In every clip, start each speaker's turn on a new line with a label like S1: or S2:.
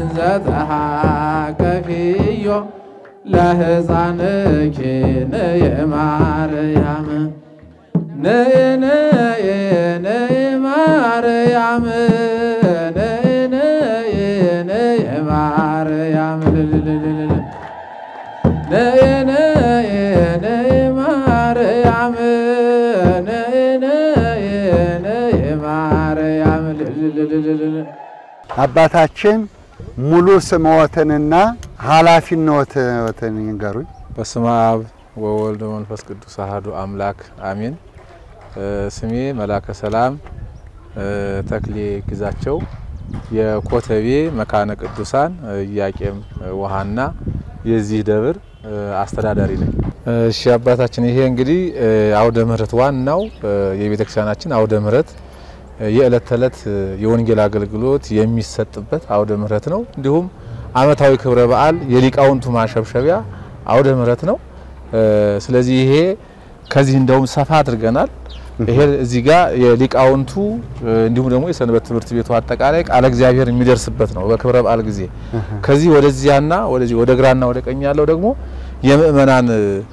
S1: እንዘ ተሃከኪዮ ለሕፃንኪ ነየ ማርያም ነየ ነየ ነየ ማርያም ነየ ነየ ነየ ማርያም ልልልልልል ነየ ነየ ነየ ማርያም ነየ ነየ ነየ ማርያም ልልልልልል
S2: አባታችን ሙሉ ስምዎትንና ኃላፊነትን ይንገሩኝ።
S3: በስመ አብ ወወልድ ወመንፈስ ቅዱስ አሐዱ አምላክ አሜን። ስሜ መላከ ሰላም ተክሌ ግዛቸው የኮተቤ መካነ ቅዱሳን ኢያቄም ውሃና የዚህ ደብር አስተዳዳሪ ነኝ። እሺ አባታችን፣ ይሄ እንግዲህ አውደ ምሕረት ዋናው የቤተክርስቲያናችን አውደ ምሕረት የዕለት ተዕለት የወንጌል አገልግሎት የሚሰጥበት አውደ ምሕረት ነው። እንዲሁም ዓመታዊ ክብረ በዓል የሊቃውንቱ ማሸብሸቢያ አውደ ምሕረት ነው። ስለዚህ ይሄ ከዚህ እንደውም ሰፋ አድርገናል። ይሄ እዚህ ጋር የሊቃውንቱ እንዲሁም ደግሞ የሰንበት ትምህርት ቤቱ አጠቃላይ ቃለ እግዚአብሔር የሚደርስበት ነው በክብረ በዓል ጊዜ። ከዚህ ወደዚያና ወደዚህ ወደ ግራና ወደ ቀኝ ያለው ደግሞ የምእመናን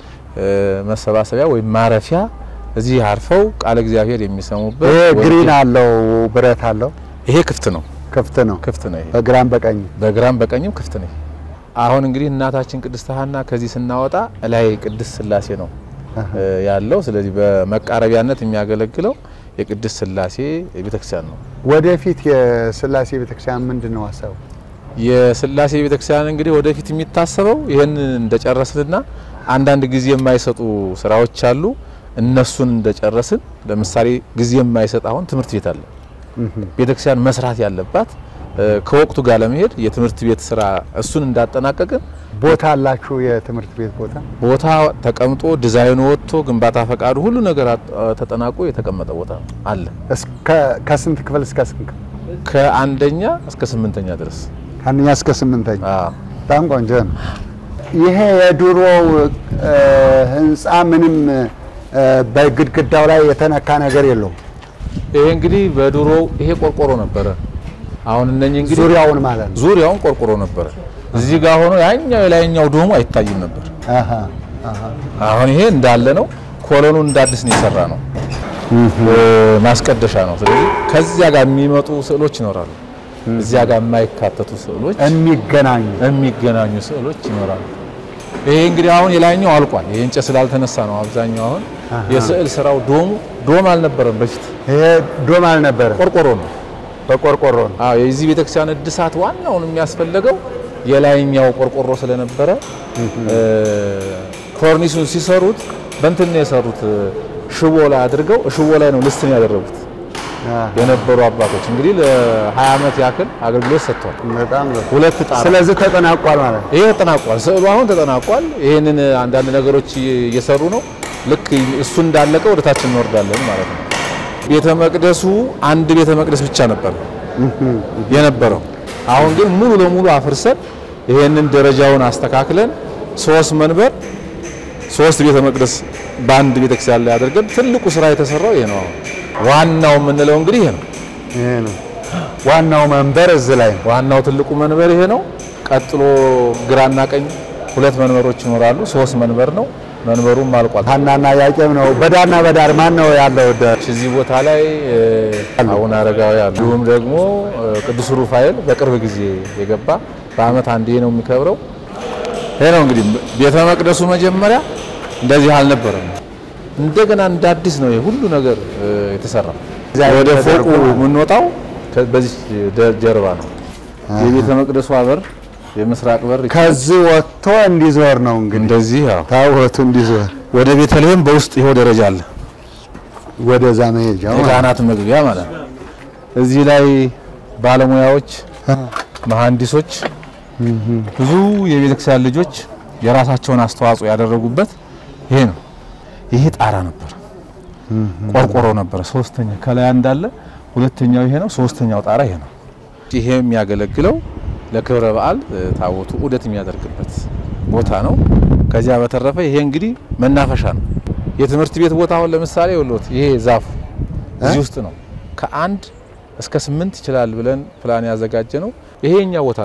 S3: መሰባሰቢያ ወይም ማረፊያ እዚህ አርፈው ቃለ እግዚአብሔር የሚሰሙበት
S2: ይሄ ግሪን አለው ብረት አለው
S3: ይሄ ክፍት ነው
S2: ክፍት ነው
S3: ክፍት ነው። ይሄ
S2: በግራም በቀኝ
S3: በግራም በቀኝም ክፍት ነው። አሁን እንግዲህ እናታችን ቅድስት ሐና ከዚህ ስናወጣ ላይ ቅድስት ሥላሴ ነው ያለው። ስለዚህ በመቃረቢያነት የሚያገለግለው የቅድስት ሥላሴ ቤተክርስቲያን ነው።
S2: ወደፊት የሥላሴ ቤተክርስቲያን ምንድን ነው ሀሳቡ?
S3: የሥላሴ ቤተክርስቲያን እንግዲህ ወደፊት የሚታሰበው ይህን እንደጨረስንና አንዳንድ ጊዜ የማይሰጡ ስራዎች አሉ። እነሱን እንደጨረስን ለምሳሌ ጊዜ የማይሰጥ አሁን ትምህርት ቤት አለ። ቤተክርስቲያን መስራት ያለባት ከወቅቱ ጋር ለመሄድ የትምህርት ቤት ስራ እሱን እንዳጠናቀቅን
S2: ቦታ አላችሁ? የትምህርት ቤት ቦታ
S3: ቦታ ተቀምጦ ዲዛይኑ ወጥቶ ግንባታ ፈቃዱ ሁሉ ነገር ተጠናቆ የተቀመጠ ቦታ አለ።
S2: እስከ ከስንት ክፍል እስከ ስንት ክፍል?
S3: ከአንደኛ እስከ ስምንተኛ ድረስ
S2: ከአንደኛ እስከ ስምንተኛ።
S3: አዎ።
S2: በጣም ቆንጆ ነው። ይሄ የድሮው ህንፃ ምንም በግድግዳው ላይ የተነካ ነገር የለውም።
S3: ይሄ እንግዲህ በድሮው ይሄ ቆርቆሮ ነበረ። አሁን እነኚህ እንግዲህ
S2: ዙሪያውን ማለት ነው።
S3: ዙሪያውን ቆርቆሮ ነበረ። እዚህ ጋር ሆኖ ያኛው የላይኛው ዶሙ አይታይም ነበር።
S2: አሃ አሃ
S3: አሁን ይሄ እንዳለ ነው። ኮሎኑ እንደ አዲስ ነው የሰራ ነው። ማስቀደሻ ነው። ስለዚህ ከዚያ ጋር የሚመጡ ስዕሎች ይኖራሉ። እዚያ ጋር የማይካተቱ ስዕሎች
S2: የሚገናኙ
S3: የሚገናኙ ስዕሎች ይኖራሉ። ይሄ እንግዲህ አሁን የላይኛው አልቋል። ይሄ እንጨት ስላልተነሳ ነው አብዛኛው አሁን የስዕል ስራው ዶሙ ዶም አልነበረም በፊት
S2: ይሄ ዶም አልነበረ፣
S3: ቆርቆሮ ነው።
S2: በቆርቆሮ ነው።
S3: አዎ የዚህ ቤተክርስቲያን እድሳት ዋናውን የሚያስፈልገው የላይኛው ቆርቆሮ ስለነበረ ኮርኒሱን ሲሰሩት በእንትን ነው የሰሩት ሽቦ ላይ አድርገው ሽቦ ላይ ነው ልስትን ያደረጉት የነበሩ አባቶች እንግዲህ ለ20 ዓመት ያክል አገልግሎት ሰጥቷል።
S2: በጣም ነው።
S3: ሁለት ጣራ
S2: ስለዚህ ተጠናቋል ማለት ነው።
S3: ይሄ ተጠናቋል። ስዕሉ አሁን ተጠናቋል። ይሄንን አንዳንድ ነገሮች እየሰሩ ነው። ልክ እሱ እንዳለቀ ወደ ታች እንወርዳለን ማለት ነው። ቤተ መቅደሱ አንድ ቤተ መቅደስ ብቻ ነበር የነበረው። አሁን ግን ሙሉ ለሙሉ አፍርሰን ይሄንን ደረጃውን አስተካክለን ሶስት መንበር ሶስት ቤተ መቅደስ በአንድ ቤተክርስቲያን ላይ አድርገን ትልቁ ስራ የተሰራው ይሄ ነው። አሁን ዋናው የምንለው እንግዲህ ይሄ ነው።
S2: ይሄ ነው ዋናው መንበር እዚህ ላይ ነው።
S3: ዋናው ትልቁ መንበር ይሄ ነው። ቀጥሎ ግራና ቀኝ ሁለት መንበሮች ይኖራሉ። ሶስት መንበር ነው። መንበሩም አልቋል።
S2: ሐናና ኢያቄም ነው። በዳርና በዳር ማን ነው ያለው? ደ-
S3: እዚህ ቦታ ላይ እ፣ አቡነ አረጋዊ አሉ። እንዲሁም ደግሞ እ፣ ቅዱስ ሩፋኤል በቅርብ ጊዜ የገባ በዓመት አንዴ ነው የሚከብረው። ይሄ ነው እንግዲህ ቤተ መቅደሱ መጀመሪያ እንደዚህ አልነበረም። እንደገና እንደ አዲስ ነው ይሄ ሁሉ ነገር እ፣ የተሰራው። ወደ ፎቁ የምንወጣው ከ- በዚህ ደ- ጀርባ ነው። የቤተ መቅደሱ በር የምስራቅ በር
S2: ከዚህ ወጥቶ እንዲዞር ነው እንግዲህ
S3: እንደዚህ ያው
S2: ታቦቱ እንዲዞር
S3: ወደ ቤተልሔም በውስጥ ይኸው ደረጃ አለ።
S2: ወደዛ መሄጃ ማለት ነው።
S3: የካህናት መግቢያ ማለት ነው። እዚህ ላይ ባለሙያዎች፣ መሐንዲሶች፣ ብዙ የቤተክርስቲያን ልጆች የራሳቸውን አስተዋጽኦ ያደረጉበት ይሄ ነው። ይሄ ጣራ ነበር፣ ቆርቆሮ ነበረ። ሶስተኛ ከላይ እንዳለ ሁለተኛው ይሄ ነው። ሶስተኛው ጣራ ይሄ ነው። ይሄ የሚያገለግለው ለክብረ በዓል እ፣ ታቦቱ ዑደት የሚያደርግበት ቦታ ነው። ከዚያ በተረፈ ይሄ እንግዲህ መናፈሻ ነው። የትምህርት ቤት ቦታ አሁን ለምሳሌ ወሎት ይሄ ዛፉ እዚህ ውስጥ ነው። ከአንድ እስከ ስምንት ይችላል ብለን ፕላን ያዘጋጀ ነው። ይሄ የኛ ቦታ ነው።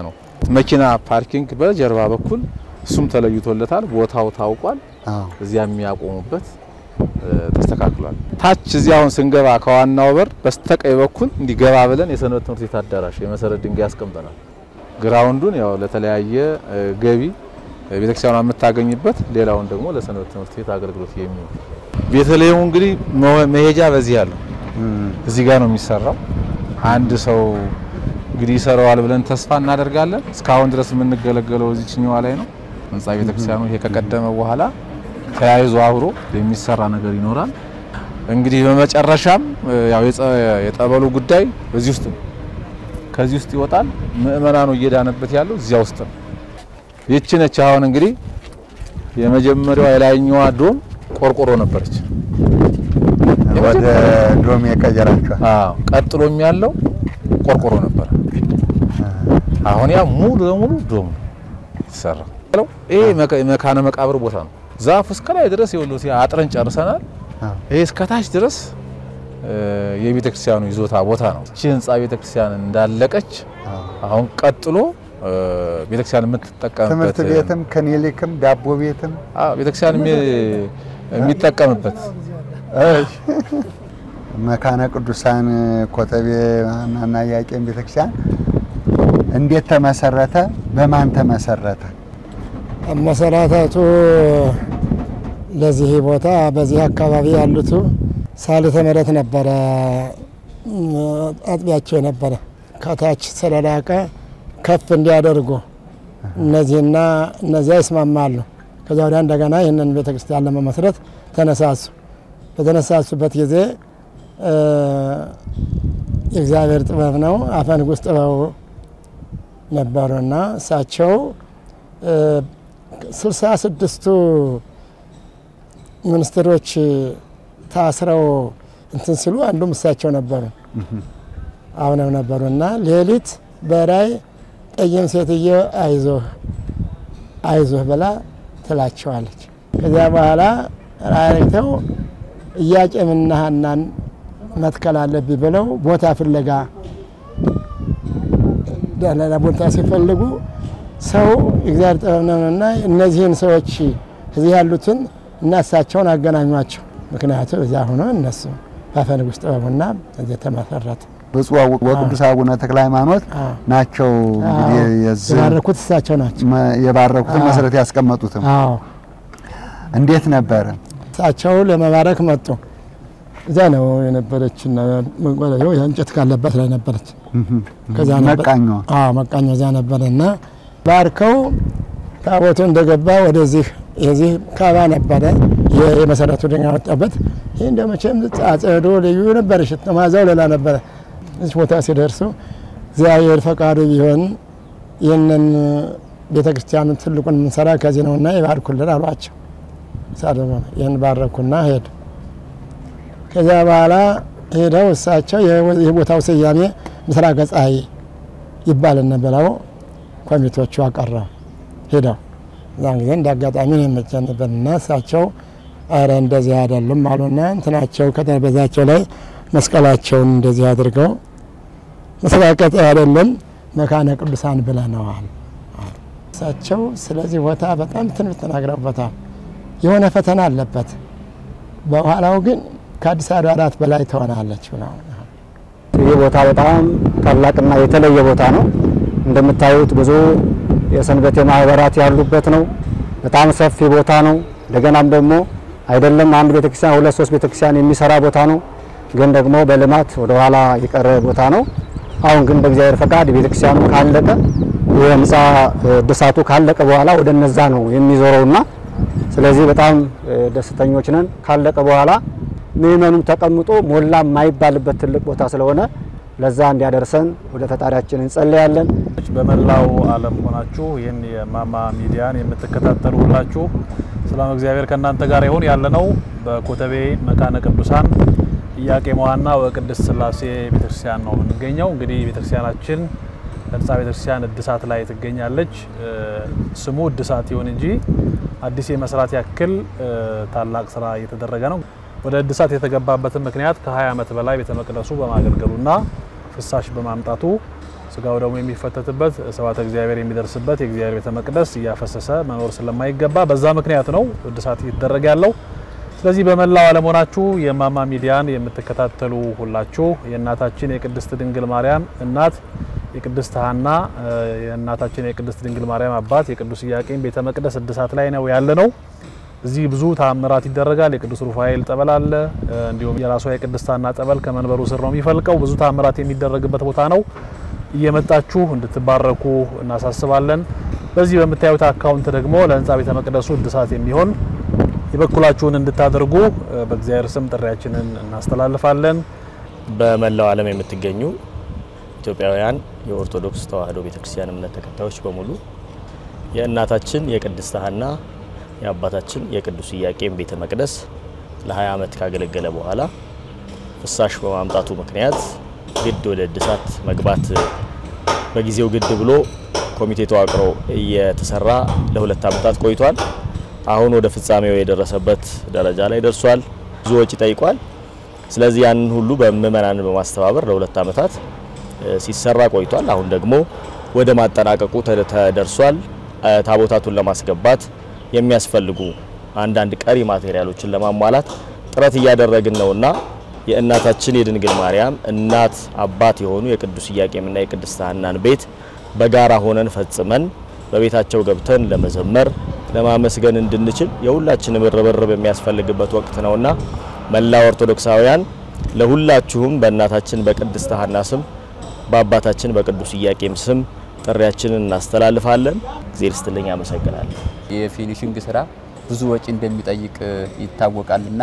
S3: መኪና ፓርኪንግ በጀርባ በኩል እሱም ተለይቶለታል። ቦታው ታውቋል።
S2: አዎ
S3: እዚያ የሚያቆሙበት እ፣ ተስተካክሏል። ታች እዚህ አሁን ስንገባ ከዋናው በር በስተቀኝ በኩል እንዲገባ ብለን የሰንበት ትምህርት ቤት አዳራሽ የመሰረት ድንጋይ ያስቀምጠናል። ግራውንዱን ያው ለተለያየ እ፣ ገቢ እ፣ ቤተክርስቲያኗ የምታገኝበት፣ ሌላውን ደግሞ ለሰንበት ትምህርት ቤት አገልግሎት የሚውል ቤተልሔሙ እንግዲህ መ- መሄጃ በዚህ ያለው
S2: እም፣
S3: እዚህ ጋር ነው የሚሰራው። አንድ ሰው እንግዲህ ይሰራዋል ብለን ተስፋ እናደርጋለን። እስካሁን ድረስ የምንገለገለው እዚችኛዋ ላይ ነው። ህንጻ ቤተክርስቲያኑ ይሄ ከቀደመ በኋላ ተያይዞ አብሮ የሚሰራ ነገር ይኖራል። እንግዲህ በመጨረሻም እ፣ ያው የጸ- የጠበሉ ጉዳይ በዚህ ውስጥ ነው። ከዚህ ውስጥ ይወጣል። ምእመናኑ እየዳነበት ያለው እዚያ ውስጥ ነው። ይቺ ነች አሁን እንግዲህ የመጀመሪያዋ የላይኛዋ ዶም ቆርቆሮ ነበረች።
S2: ወደ ዶም የቀየራችኋል።
S3: አዎ ቀጥሎም ያለው ቆርቆሮ ነበረ። አሁን ያ ሙሉ ለሙሉ ዶም ነው የተሰራው። ይሄ መካ- መካነ መቃብር ቦታ ነው። ዛፉ እስከ ላይ ድረስ ይኸውልህ አጥረን ጨርሰናል።
S2: አዎ።
S3: ይሄ እስከ ታች ድረስ እ፣ የቤተ ክርስቲያኑ ይዞታ ቦታ ነው። እቺ ህንጻ ቤተ ክርስቲያን እንዳለቀች
S2: አዎ።
S3: አሁን ቀጥሎ እ፣ ቤተ ክርስቲያን የምትጠቀምበት
S2: ትምህርት ቤትም ክሊኒክም ዳቦ ቤትም
S3: አዎ፣ ቤተ ክርስቲያን የሚ- የሚጠቀምበት
S2: መካነ ቅዱሳን ኮተቤ ሐናና ኢያቄም ቤተክርስቲያን እንዴት ተመሰረተ? በማን ተመሰረተ?
S4: መሰረታቱ ለዚህ ቦታ በዚህ አካባቢ ያሉቱ ሳልተ ምሕረት ነበረ እም፣ አጥቢያቸው የነበረ ከታች ስለላቀ ከፍ እንዲያደርጉ እነዚህና እነዚያ ይስማማሉ። ከዚያ ወዲያ እንደገና ይህንን ቤተ ክርስቲያን ለመመስረት ተነሳሱ። በተነሳሱበት ጊዜ እ፣ የእግዚአብሔር ጥበብ ነው። አፈ ንጉሥ ጥበቡ ነበሩና እሳቸው ስልሳ ስድስቱ ሚኒስትሮች ታስረው እንትን ሲሉ አንዱም እሳቸው ነበሩ አሁንም ነበሩ እና ሌሊት በራይ ጠይም ሴትዮ አይዞህ አይዞህ ብላ ትላቸዋለች። ከዚያ በኋላ ራይተው ኢያቄምና ሐናን መትከል አለብኝ ብለው ቦታ ፍለጋ ሌላ ቦታ ሲፈልጉ ሰው እግዚአብሔር ጥበብ ነውና እነዚህን ሰዎች እዚህ ያሉትን እና እሳቸውን አገናኟቸው። ምክንያቱም እዚያ ሆኖ እነሱ በአፈ ንጉሥ ጥበቡና እዚህ ተመሰረተ።
S2: ብፁዕ ወቅዱስ አቡነ ተክለ ሃይማኖት
S4: አዎ።
S2: ናቸው እንግዲህ የዚህ
S4: የባረኩት እሳቸው ናቸው።
S2: መ- የባረኩትን
S4: አዎ።
S2: መሰረት ያስቀመጡትም
S4: አዎ
S2: እንዴት ነበረ?
S4: እሳቸው ለመባረክ መጡ። እዚያ ነው የነበረችና መቆለያው የእንጨት ካለበት ላይ ነበረች። ከዛ ነበር
S2: መቃኛዋ
S4: አዎ መቃኛው እዚያ ነበረ እና ባርከው ታቦቱ እንደገባ ወደዚህ የዚህ ካባ ነበረ የ- የመሰረቱ ድንጋይ ወጣበት። ይህ እንደ መቼም አጸዶ ልዩ ነበር፣ ሽት ማዛው ሌላ ነበረ። እዚህ ቦታ ሲደርሱ እግዚአብሔር ፈቃዱ ቢሆን ይህንን ቤተ ክርስቲያኑ ትልቁን የምንሰራ ከዚህ ነውና ይባርኩልን አሏቸው። ሳደሞ ይህን ባረኩና ሄዱ። ከዚያ በኋላ ሄደው እሳቸው የወ- የቦታው ስያሜ ምስራቀ ፀሐይ ይባልን ብለው ኮሚቴዎቹ አቀረቡ። ሄደው እዛን ጊዜ እንደ አጋጣሚ ነው የመቸን ነበርና እሳቸው አረ እንደዚህ አይደሉም አሉና እንትናቸው ከጠረጴዛቸው ላይ መስቀላቸውን እንደዚህ አድርገው ምስራቀ ፀሐይ አይደለም መካነ ቅዱሳን ብለነዋል። አሉ። እሳቸው ስለዚህ ቦታ በጣም ትንቢት ተናግረውበታል። የሆነ ፈተና አለበት፣ በኋላው ግን ከአዲስ አድባራት በላይ ትሆናለች ብለው
S5: ይህ ቦታ በጣም ታላቅና የተለየ ቦታ ነው። እንደምታዩት ብዙ የሰንበቴ ማህበራት ያሉበት ነው። በጣም ሰፊ ቦታ ነው። እንደገናም ደግሞ አይደለም አንድ ቤተክርስቲያን ሁለት ሶስት ቤተክርስቲያን የሚሰራ ቦታ ነው። ግን ደግሞ በልማት ወደ ኋላ የቀረ ቦታ ነው። አሁን ግን በእግዚአብሔር ፈቃድ ቤተክርስቲያኑ ካለቀ የህንፃ እድሳቱ ካለቀ በኋላ ወደ እነዛ ነው የሚዞረውና ስለዚህ በጣም እ፣ ደስተኞች ነን። ካለቀ በኋላ ምእመኑም ተቀምጦ ሞላ የማይባልበት ትልቅ ቦታ ስለሆነ ለዛ እንዲያደርሰን ወደ ፈጣሪያችን እንጸለያለን።
S6: በመላው ዓለም ሆናችሁ ይህን የማማ ሚዲያን የምትከታተሉ ሁላችሁ ሰላም እግዚአብሔር ከእናንተ ጋር ይሁን። ያለነው በኮተቤ መካነ ቅዱሳን ኢያቄም ወሐና ወቅድስት ሥላሴ ቤተክርስቲያን ነው የምንገኘው። እንግዲህ ቤተክርስቲያናችን ህንፃ ቤተክርስቲያን እድሳት ላይ ትገኛለች። እ፣ ስሙ እድሳት ይሁን እንጂ አዲስ የመስራት ያክል እ፣ ታላቅ ስራ እየተደረገ ነው። ወደ እድሳት የተገባበትን ምክንያት ከ20 ዓመት በላይ ቤተ መቅደሱ በማገልገሉና ፍሳሽ በማምጣቱ ስጋው ደግሞ የሚፈተትበት ስብሐተ እግዚአብሔር የሚደርስበት የእግዚአብሔር ቤተ መቅደስ እያፈሰሰ መኖር ስለማይገባ በዛ ምክንያት ነው እድሳት እየተደረገ ያለው። ስለዚህ በመላው ዓለም ሆናችሁ የማማ ሚዲያን የምትከታተሉ ሁላችሁ የእናታችን የቅድስት ድንግል ማርያም እናት የቅድስት ሐና የእናታችን የቅድስት ድንግል ማርያም አባት የቅዱስ ኢያቄም ቤተ መቅደስ እድሳት ላይ ነው ያለ ነው። እዚህ ብዙ ተአምራት ይደረጋል። የቅዱስ ሩፋኤል ጠበል አለ። እንዲሁም የራሷ የቅድስት ሐና ጠበል ከመንበሩ ስር ነው የሚፈልቀው። ብዙ ተአምራት የሚደረግበት ቦታ ነው። እየመጣችሁ እንድትባረኩ እናሳስባለን። በዚህ በምታዩት አካውንት ደግሞ ለህንፃ ቤተ መቅደሱ እድሳት የሚሆን የበኩላችሁን እንድታደርጉ በእግዚአብሔር ስም ጥሪያችንን እናስተላልፋለን።
S7: በመላው ዓለም የምትገኙ ኢትዮጵያውያን የኦርቶዶክስ ተዋሕዶ ቤተክርስቲያን እምነት ተከታዮች በሙሉ የእናታችን የቅድስት ሐና የአባታችን የቅዱስ ኢያቄም ቤተ መቅደስ ለ20 ዓመት ካገለገለ በኋላ ፍሳሽ በማምጣቱ ምክንያት ግድ ወደ እድሳት መግባት በጊዜው ግድ ብሎ ኮሚቴ ተዋቅሮ እየተሰራ ለሁለት ዓመታት ቆይቷል። አሁን ወደ ፍጻሜው የደረሰበት ደረጃ ላይ ደርሷል። ብዙ ወጪ ጠይቋል። ስለዚህ ያንን ሁሉ በምእመናን በማስተባበር ለሁለት ዓመታት ሲሰራ ቆይቷል። አሁን ደግሞ ወደ ማጠናቀቁ ተደርሷል። ታቦታቱን ለማስገባት የሚያስፈልጉ አንዳንድ ቀሪ ማቴሪያሎችን ለማሟላት ጥረት እያደረግን ነውና የእናታችን የድንግል ማርያም እናት አባት የሆኑ የቅዱስ ኢያቄምና የቅድስት ሐናን ቤት በጋራ ሆነን ፈጽመን በቤታቸው ገብተን ለመዘመር ለማመስገን እንድንችል የሁላችንም ርብርብ የሚያስፈልግበት ወቅት ነውና መላ ኦርቶዶክሳውያን ለሁላችሁም በእናታችን በቅድስት ሐና ስም በአባታችን በቅዱስ ኢያቄም ስም ጥሪያችንን እናስተላልፋለን። እግዜር ይስጥልኝ። አመሰግናለሁ።
S8: የፊኒሽንግ ስራ ብዙ ወጪ እንደሚጠይቅ ይታወቃልና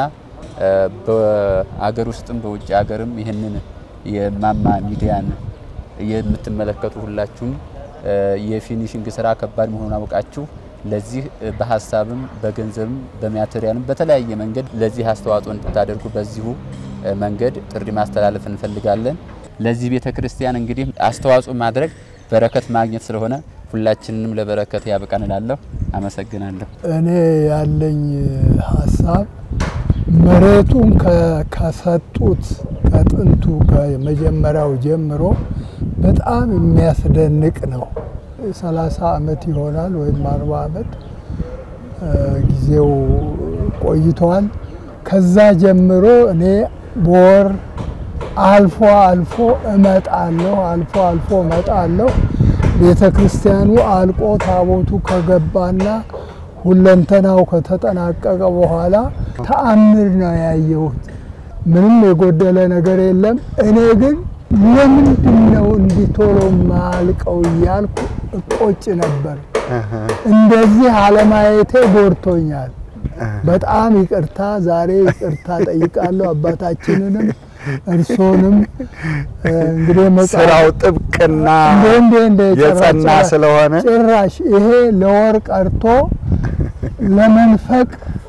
S8: በአገር ውስጥም በውጭ ሀገርም ይህንን የማማ ሚዲያን የምትመለከቱ ሁላችሁም የፊኒሽንግ ስራ ከባድ መሆኑን አውቃችሁ ለዚህ በሀሳብም በገንዘብም በማቴሪያልም በተለያየ መንገድ ለዚህ አስተዋጽኦ እንድታደርጉ በዚሁ መንገድ ጥሪ ማስተላለፍ እንፈልጋለን። ለዚህ ቤተ ክርስቲያን እንግዲህ አስተዋጽኦ ማድረግ በረከት ማግኘት ስለሆነ ሁላችንንም ለበረከት ያብቃን እላለሁ። አመሰግናለሁ።
S9: እኔ ያለኝ ሀሳብ መሬቱን ከሰጡት ከጥንቱ ከመጀመሪያው ጀምሮ በጣም የሚያስደንቅ ነው። ሰላሳ አመት ይሆናል ወይም አርባ አመት ጊዜው ቆይተዋል። ከዛ ጀምሮ እኔ በወር አልፎ አልፎ እመጣለሁ አልፎ አልፎ እመጣለሁ። ቤተ ክርስቲያኑ አልቆ ታቦቱ ከገባና ሁለንተናው ከተጠናቀቀ በኋላ ተአምር ነው ያየሁት። ምንም የጎደለ ነገር የለም። እኔ ግን ለምንድን ነው እንዲህ ቶሎ ማልቀው እያልኩ እቆጭ ነበር። እንደዚህ አለማየቴ ጎድቶኛል። በጣም ይቅርታ፣ ዛሬ ይቅርታ ጠይቃለሁ አባታችንንም እርሶንም እንግዲህ
S2: ስራው ጥብቅና
S9: እንዴ እንዴ
S2: የጸና ስለሆነ
S9: ጭራሽ ይሄ ለወር ቀርቶ ለመንፈቅ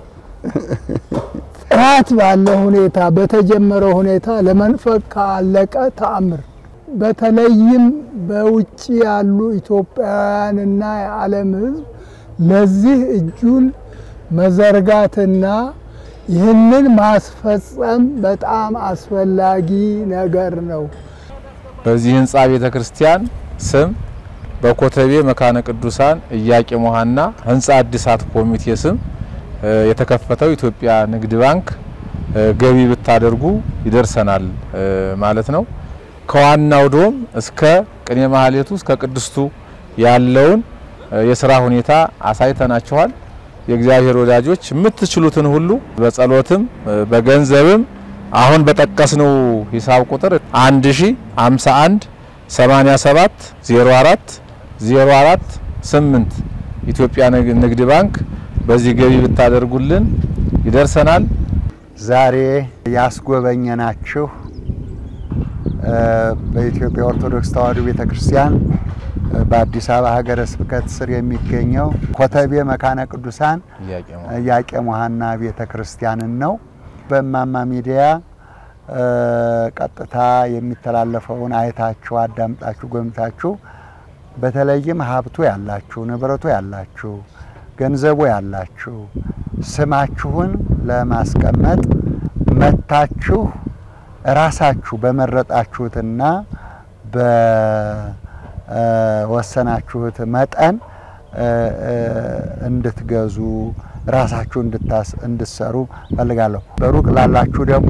S9: ጥራት ባለ ሁኔታ በተጀመረ ሁኔታ ለመንፈቅ ካለቀ ተአምር በተለይም በውጭ ያሉ ኢትዮጵያውያንና የዓለም ሕዝብ ለዚህ እጁን መዘርጋትና ይህንን ማስፈጸም በጣም አስፈላጊ ነገር ነው።
S3: በዚህ ህንፃ ቤተ ክርስቲያን ስም በኮተቤ መካነ ቅዱሳን ኢያቄም ሐና ህንፃ እድሳት ኮሚቴ ስም የተከፈተው ኢትዮጵያ ንግድ ባንክ ገቢ ብታደርጉ ይደርሰናል ማለት ነው። ከዋናው ዶም እስከ ቅኔ ማህሌቱ እስከ ቅድስቱ ያለውን የስራ ሁኔታ አሳይተናችኋል። የእግዚአብሔር ወዳጆች የምትችሉትን ሁሉ በጸሎትም በገንዘብም አሁን በጠቀስነው ሂሳብ ቁጥር 1051 87 04 04 8 ኢትዮጵያ ንግድ ባንክ በዚህ ገቢ ብታደርጉልን ይደርሰናል።
S2: ዛሬ ያስጎበኘናችሁ በኢትዮጵያ ኦርቶዶክስ ተዋሕዶ ቤተክርስቲያን በአዲስ አበባ ሀገረ ስብከት ስር የሚገኘው ኮተቤ መካነ ቅዱሳን ኢያቄም ሐና ቤተ ክርስቲያንን ነው። በእማማ ሚዲያ ቀጥታ የሚተላለፈውን አይታችሁ አዳምጣችሁ ጎብኝታችሁ በተለይም ሀብቱ ያላችሁ፣ ንብረቱ ያላችሁ፣ ገንዘቡ ያላችሁ ስማችሁን ለማስቀመጥ መታችሁ ራሳችሁ በመረጣችሁትና ወሰናችሁት መጠን እንድትገዙ ራሳችሁ እንድትሰሩ ፈልጋለሁ። በሩቅ ላላችሁ ደግሞ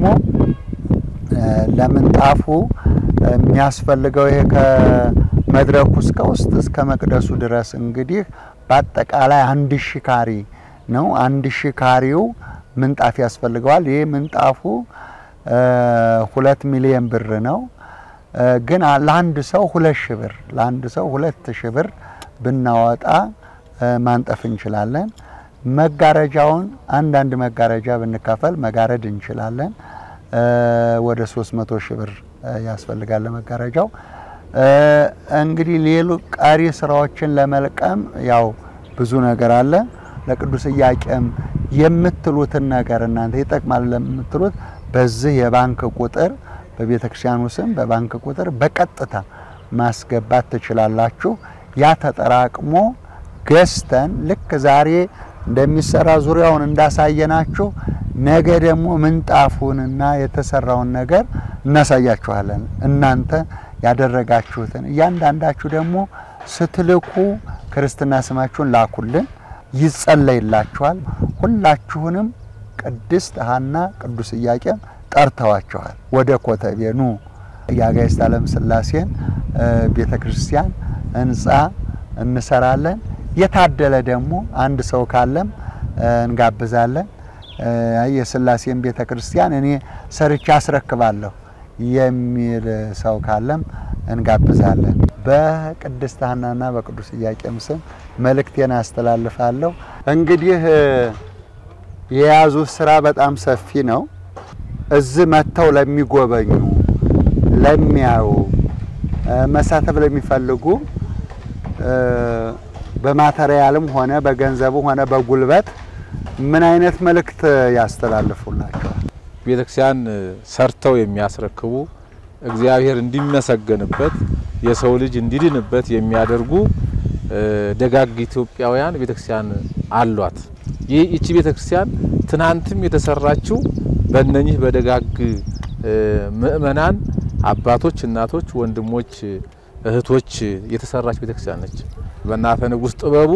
S2: ለምንጣፉ የሚያስፈልገው ይሄ ከመድረኩ እስከ ውስጥ እስከ መቅደሱ ድረስ እንግዲህ በአጠቃላይ አንድ ሺ ካሪ ነው። አንድ ሺ ካሪው ምንጣፍ ያስፈልገዋል። ይህ ምንጣፉ ሁለት ሚሊየን ብር ነው። ግን ለአንድ ሰው ሁለት ሺ ብር ለአንድ ሰው ሁለት ሺ ብር ብናወጣ ማንጠፍ እንችላለን። መጋረጃውን አንዳንድ መጋረጃ ብንካፈል መጋረድ እንችላለን። ወደ 300 ሺህ ብር ያስፈልጋል ለመጋረጃው። እንግዲህ ሌሉ ቀሪ ስራዎችን ለመልቀም ያው ብዙ ነገር አለ። ለቅዱስ ኢያቄም የምትሉትን ነገር እናንተ ይጠቅማል ለምትሉት በዚህ የባንክ ቁጥር በቤተ ክርስቲያኑ ስም በባንክ ቁጥር በቀጥታ ማስገባት ትችላላችሁ። ያ ተጠራቅሞ ገዝተን ልክ ዛሬ እንደሚሰራ ዙሪያውን እንዳሳየናችሁ ነገ ደግሞ ምንጣፉንና የተሰራውን ነገር እናሳያችኋለን። እናንተ ያደረጋችሁትን እያንዳንዳችሁ ደግሞ ስትልኩ ክርስትና ስማችሁን ላኩልን፣ ይጸለይላችኋል። ሁላችሁንም ቅድስት ሐና ቅዱስ ኢያቄም ጠርተዋችኋል። ወደ ኮተቤ ኑ። የአጋዕዝተ ዓለም ሥላሴን ቤተ ክርስቲያን ህንፃ እንሰራለን። የታደለ ደግሞ አንድ ሰው ካለም እንጋብዛለን። የሥላሴን ቤተ ክርስቲያን እኔ ሰርቼ አስረክባለሁ የሚል ሰው ካለም እንጋብዛለን። በቅድስት ሐናና በቅዱስ ኢያቄም ስም መልእክቴን አስተላልፋለሁ። እንግዲህ የያዙት ስራ በጣም ሰፊ ነው። እዚህ መጥተው ለሚጎበኙ፣ ለሚያዩ፣ መሳተፍ ለሚፈልጉ በማተሪያልም ሆነ በገንዘቡ ሆነ በጉልበት ምን አይነት መልእክት ያስተላልፉላቸዋል?
S3: ቤተክርስቲያን ሰርተው የሚያስረክቡ እግዚአብሔር እንዲመሰገንበት የሰው ልጅ እንዲድንበት የሚያደርጉ ደጋግ ኢትዮጵያውያን ቤተክርስቲያን አሏት። ይህ ይቺ ቤተክርስቲያን ትናንትም የተሰራችው በእነኚህ በደጋግ ምእመናን አባቶች፣ እናቶች፣ ወንድሞች፣ እህቶች የተሰራች ቤተክርስቲያን ነች። በእናተ ንጉሥ ጥበቡ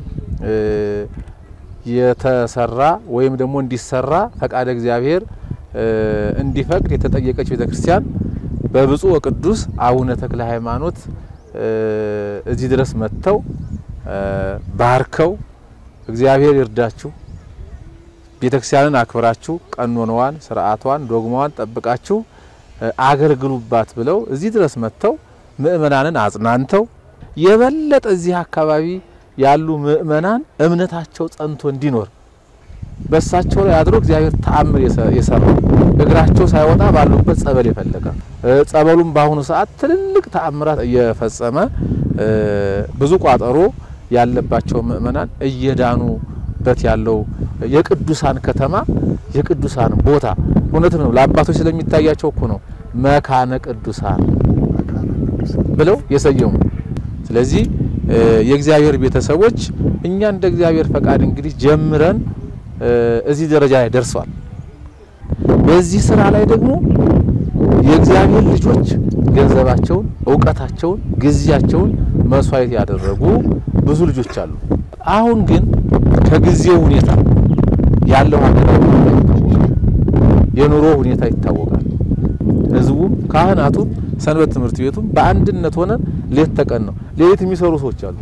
S3: የተሰራ ወይም ደግሞ እንዲሰራ ፈቃደ እግዚአብሔር እንዲፈቅድ የተጠየቀች ቤተክርስቲያን በብፁዕ ወቅዱስ አቡነ ተክለ ሃይማኖት እዚህ ድረስ መጥተው ባርከው እግዚአብሔር ይርዳችሁ፣ ቤተክርስቲያንን አክብራችሁ ቀኖናዋን፣ ስርዓቷን፣ ዶግማዋን ጠብቃችሁ አገልግሉባት ብለው እዚህ ድረስ መጥተው ምእመናንን አጽናንተው የበለጠ እዚህ አካባቢ ያሉ ምእመናን እምነታቸው ጸንቶ እንዲኖር በእሳቸው ላይ አድሮ እግዚአብሔር ተአምር የሰራው እግራቸው ሳይወጣ ባሉበት ጸበል የፈለቀ ጸበሉም በአሁኑ ሰዓት ትልልቅ ተአምራት እየፈጸመ ብዙ ቋጠሮ ያለባቸው ምእመናን እየዳኑበት ያለው የቅዱሳን ከተማ የቅዱሳን ቦታ እውነት ነው። ለአባቶች ስለሚታያቸው እኮ ነው መካነ ቅዱሳን ብለው የሰየሙ። ስለዚህ የእግዚአብሔር ቤተሰቦች እኛ እንደ እግዚአብሔር ፈቃድ እንግዲህ ጀምረን እዚህ ደረጃ ላይ ደርሷል። በዚህ ስራ ላይ ደግሞ የእግዚአብሔር ልጆች ገንዘባቸውን፣ እውቀታቸውን፣ ጊዜያቸውን መስዋዕት ያደረጉ ብዙ ልጆች አሉ። አሁን ግን ከጊዜው ሁኔታ ያለው ሀገራዊ ሁኔታ ይታወቃል። የኑሮ ሁኔታ ይታወቃል። ህዝቡም ካህናቱም ሰንበት ትምህርት ቤቱም በአንድነት ሆነን ሌት ተቀን ነው። ሌሊት የሚሰሩ ሰዎች አሉ።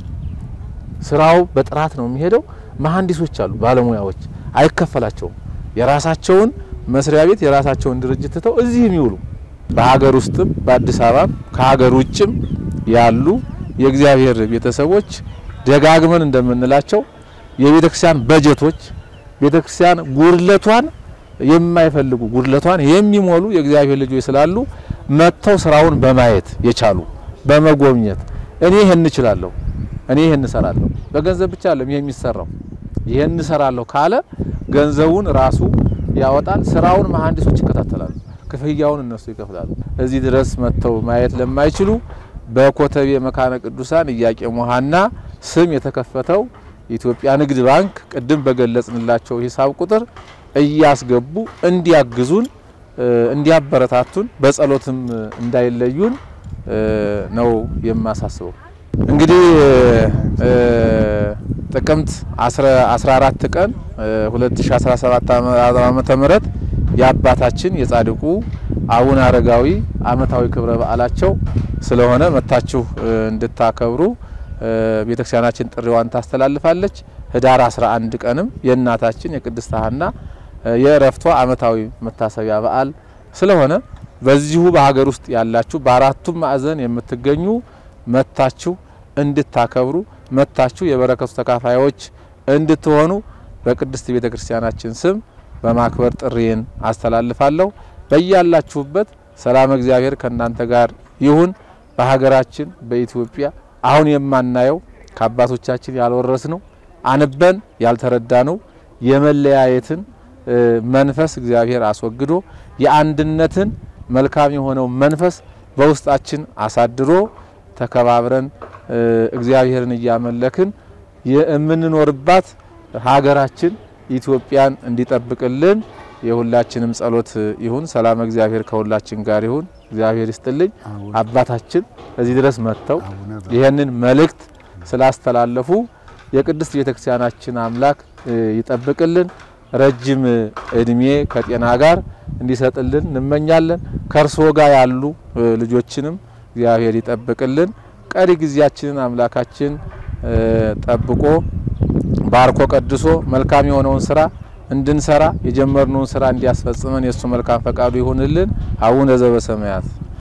S3: ስራው በጥራት ነው የሚሄደው። መሀንዲሶች አሉ፣ ባለሙያዎች አይከፈላቸውም። የራሳቸውን መስሪያ ቤት የራሳቸውን ድርጅት ትተው እዚህ የሚውሉ በሀገር ውስጥም በአዲስ አበባም ከሀገር ውጭም ያሉ የእግዚአብሔር ቤተሰቦች ደጋግመን እንደምንላቸው የቤተክርስቲያን በጀቶች ቤተክርስቲያን ጉድለቷን የማይፈልጉ ጉድለቷን የሚሞሉ የእግዚአብሔር ልጆች ስላሉ መጥተው ስራውን በማየት የቻሉ በመጎብኘት እኔ ይሄን እችላለሁ፣ እኔ ይሄን እሰራለሁ። በገንዘብ ብቻ አይደለም ይሄ የሚሰራው። ይሄን እሰራለሁ ካለ ገንዘቡን ራሱ ያወጣል። ስራውን መሀንዲሶች ይከታተላሉ፣ ክፍያውን እነሱ ይከፍላሉ። እዚህ ድረስ መጥተው ማየት ለማይችሉ በኮተቤ መካነ ቅዱሳን ኢያቄም ሐና ስም የተከፈተው የኢትዮጵያ ንግድ ባንክ ቅድም በገለጽንላቸው ሂሳብ ቁጥር እያስገቡ እንዲያግዙን እንዲያበረታቱን በጸሎትም እንዳይለዩን ነው የማሳስበው። እንግዲህ ጥቅምት 14 ቀን 2017 ዓመተ ምህረት የአባታችን የጻድቁ አቡነ አረጋዊ ዓመታዊ ክብረ በዓላቸው ስለሆነ መታችሁ እንድታከብሩ ቤተክርስቲያናችን ጥሪዋን ታስተላልፋለች። ህዳር 11 ቀንም የእናታችን የቅድስት ሐና የእረፍቷ ዓመታዊ መታሰቢያ በዓል ስለሆነ በዚሁ በሀገር ውስጥ ያላችሁ በአራቱም ማዕዘን የምትገኙ መታችሁ እንድታከብሩ መታችሁ የበረከቱ ተካፋዮች እንድትሆኑ በቅድስት ቤተ ክርስቲያናችን ስም በማክበር ጥሪን አስተላልፋለሁ። በያላችሁበት ሰላም እግዚአብሔር ከእናንተ ጋር ይሁን። በሀገራችን በኢትዮጵያ አሁን የማናየው ከአባቶቻችን ያልወረስነው አንበን ያልተረዳነው የመለያየትን መንፈስ እግዚአብሔር አስወግዶ የአንድነትን መልካም የሆነው መንፈስ በውስጣችን አሳድሮ ተከባብረን እግዚአብሔርን እያመለክን የምንኖርባት ሀገራችን ኢትዮጵያን እንዲጠብቅልን የሁላችንም ጸሎት ይሁን። ሰላም እግዚአብሔር ከሁላችን ጋር ይሁን። እግዚአብሔር ይስጥልኝ። አባታችን እዚህ ድረስ መጥተው ይህንን መልእክት ስላስተላለፉ የቅድስት ቤተክርስቲያናችን አምላክ ይጠብቅልን፣ ረጅም እድሜ ከጤና ጋር እንዲሰጥልን እንመኛለን። ከእርስዎ ጋር ያሉ ልጆችንም እግዚአብሔር ይጠብቅልን። ቀሪ ጊዜያችንን አምላካችን ጠብቆ ባርኮ ቀድሶ መልካም የሆነውን ስራ እንድንሰራ የጀመርነውን ስራ እንዲያስፈጽመን የእሱ መልካም ፈቃዱ ይሁንልን። አቡነ ዘበሰማያት